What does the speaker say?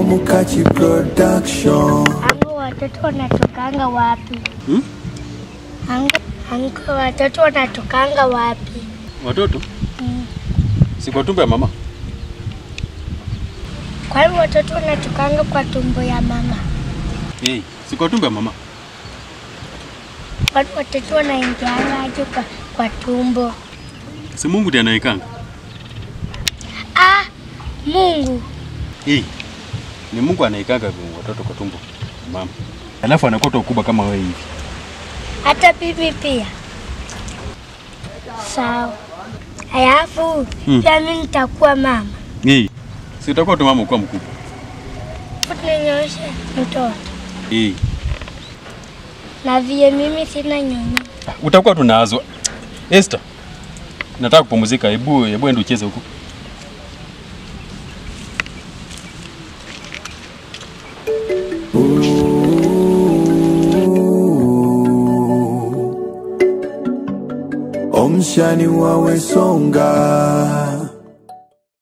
Omukachi Production. Ango watoto wanatokanga wapi? Hmm? Ango, ango watoto wanatokanga wapi? Watoto Mm. si kwa tumbo ya mama. Kwani watoto wanatokanga kwa tumbo ya mama? Hey, si kwa tumbo ya mama. Kwani watoto wanaingianga aje kwa, kwa tumbo? Si Mungu ndiye anaikanga. Ah, Mungu. Hey, ni Mungu anaikanga watoto kwa tumbo ya mama. Alafu anakuwa ukubwa kama wewe hivi. Hata bibi pia. Sawa. Alafu Hmm. pia mimi nitakuwa mama. Hey, si utakuwa tu mama ukuwa mkubwa. Tunanyonyesha mtoto. Hey, Na vile mimi sina nyonyo. utakuwa tunaazwa. Esther, nataka kupumzika. Hebu hebu ende ucheze huko. Omshani wawe songa